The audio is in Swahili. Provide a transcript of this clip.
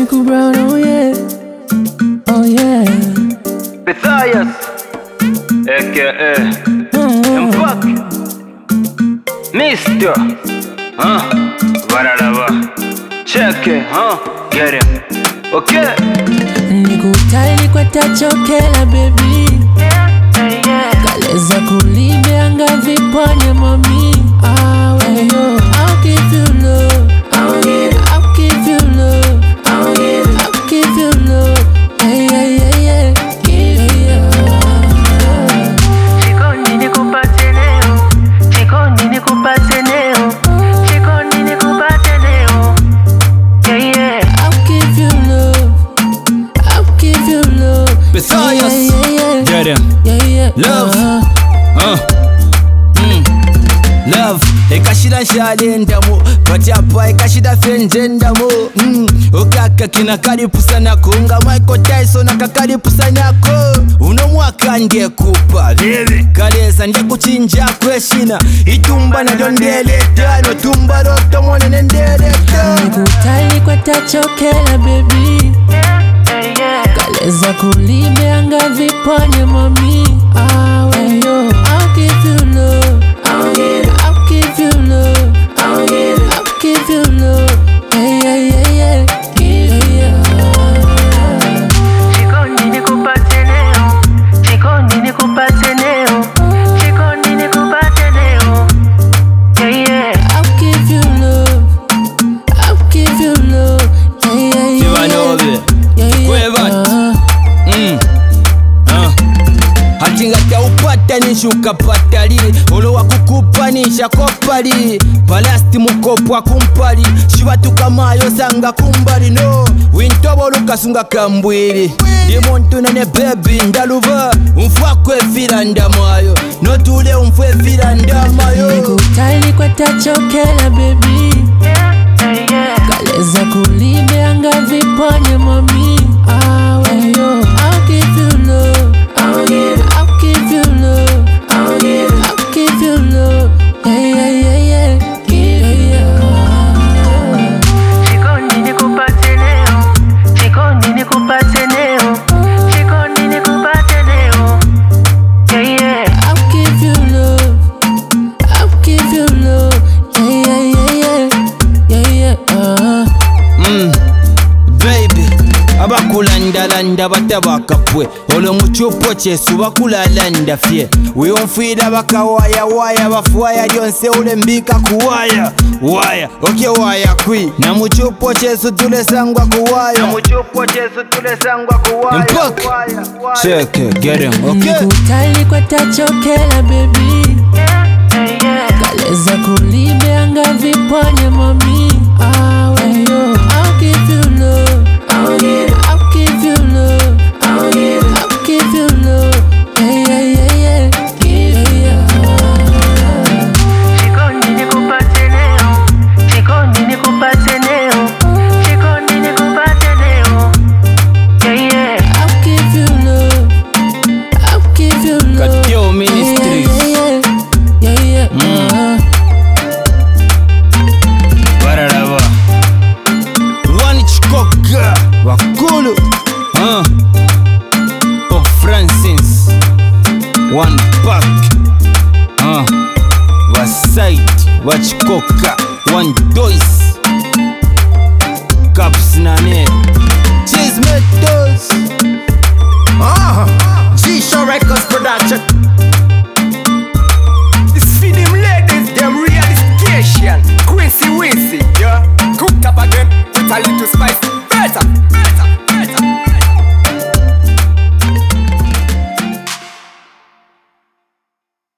Uncle Brown, oh yeah. Oh yeah. Matthias aka Mm. Mpak Mister huh? Bararaba Check it, huh? Get him Okay Nikutali kwa tachokela baby Kaleza kulibeanga vipone mami Aweyo I'll give you love I'll give, I'll give you love I'll give, I'll give you love Yeah, yeah, yeah, yeah Yeah, yeah Chikondi nikupate leo, chikondi nikupate leo, chikondi nikupate leo. Yeah, yeah. I'll give you love I'll give you love Messiahs. Yeah, yeah, yeah Get him. Yeah, yeah Love. uh-huh. Uh. Mm. Love ekashira nshalendamo patyapa ekashira fenjendamo mm. okaka kina kalipusanako nga michael tyson akakalipusanako uno mwaka ndekupa vivi kaleza ndekuchinjako eshina itumba nalyo ndeleta notumba lotomonene ndeleta Nikutali kwa tachokela baby Yeah, yeah. Kaleza kulibeanga vipone mami Aweyo I'll give you love I'll give, I'll give you love I'll give, I'll give you love Yeah, yeah, yeah, yeah Yeah, yeah Chikondi nikupate leo, chikondi nikupate leo, chikondi nikupate leo. Yeah, yeah. I'll give you love I'll give you love Yeah, yeah, yeah Kibanove. Yeah, yeah Kwevat. uh-huh. Mm. Ah. hati nga taupatanisha ukapatali olo wakukupanisha kopali palasti mukopwa kumpali shivatukamayo sanga kumbali no wintobola ukasunga kambwili ndimuntu nene bebi ndaluva umfwakwevila ndamayo notule umfwevila ndamayo Nikutali kwa tachokela baby Yeah, yeah. Kaleza kulibeanga vipone mami Aweyo I'll give you love I'll give, I'll give you love I'll give, I'll give you love Yeah, yeah, yeah, yeah Yeah, yeah Chikondi nikupate leo, chikondi nikupate leo, chikondi nikupate leo. Yeah, yeah. I'll give you love I'll give you love Yeah, yeah, yeah, yeah Yeah, yeah, uh-huh Mm, baby abakulandalanda batabakapwe olwo mu kyupo kyesu bakulalanda fye weyonfiira bakawayawaya bafuwaya lyonsewule mbika kuwaya waya okye waya kwi na mu kyupo kyesu tulesangwa kuwaya Mpok. cheke get him, okay? Nikutali kwa tachokela baby Yeah, yeah. Kaleza kulibeanga vipone mami Aweyo I'll give you love I'll give, I'll give you love I'll give, I'll give you love Yeah, yeah, yeah, yeah Yeah, yeah Chikondi nikupate leo, chikondi nikupate leo, chikondi nikupate leo. Yeah, yeah. I'll give you love I'll give you love Katio Ministries. Yeah, yeah, yeah Yeah, yeah, uh-huh. bararaba Rwani Chikoka wakulu uh. Pope Francis one pack uh. wasite wachikoka one dois caps nane Cheese Metos Ah, G-Show Records production.